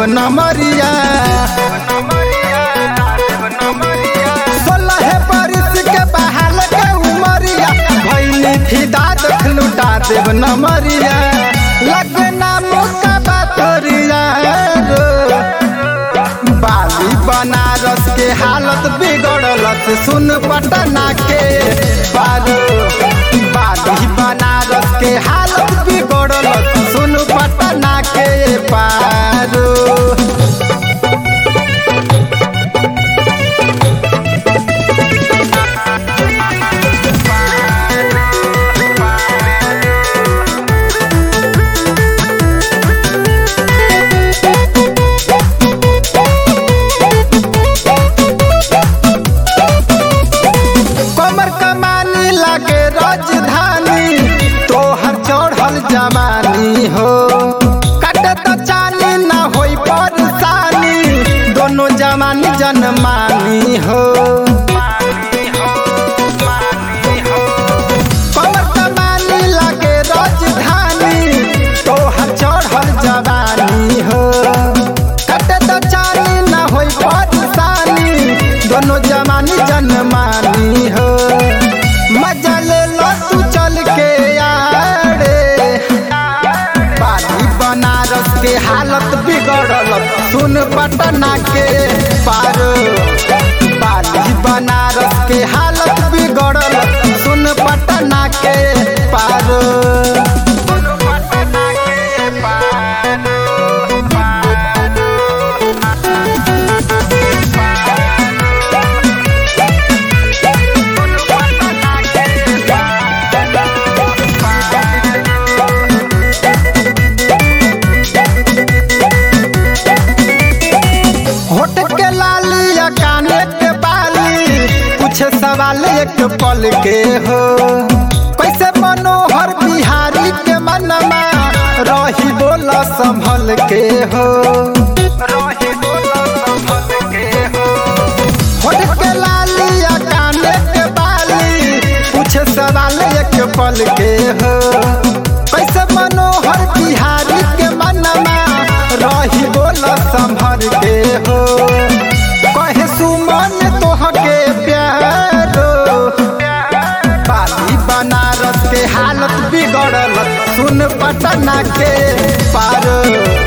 नमरिया सोलह बरिस के बहाल के उमरिया भैली फिदा देख लुटा देव नमरिया लगना मुका बातरिया बाली बनारस के हालत बिगड़लत सुन पटना के बारू बाली बनारस के हालत बिगड़लत सुन पटना के पारू कमर कमानी लागे राजधानी तोहर चढ़ल जवानी हो कटे तो चाली ना होई परेशानी दोनों जवानी जनमानी हो कमर कमानी लागे राजधानी तोहर चढ़ल जवानी हो कटे तो चाली ना होई परेशानी दोनों जवानी जनमानी हो मजा ले लो तू चल के आड़े बाली बनारस के हालत बिगड़ल सुन पटना के पार बाली बनारस के हालत बिगड़ल सुन पटना के पार होठ के लाली या काने के बाली कुछ सवाल एक पल के हो कैसे मनोहर बिहारी के मनमा रही बोल संभल के हो होठ के लाली या काने के बाली कुछ सवाल एक पल के हो कैसे मनोहर बिहारी के मनमा रही बोल संभर के हो कहे सुमन तोहके प्यारो बाली बनारस के हालत बिगड़ल सुन पटना के पारो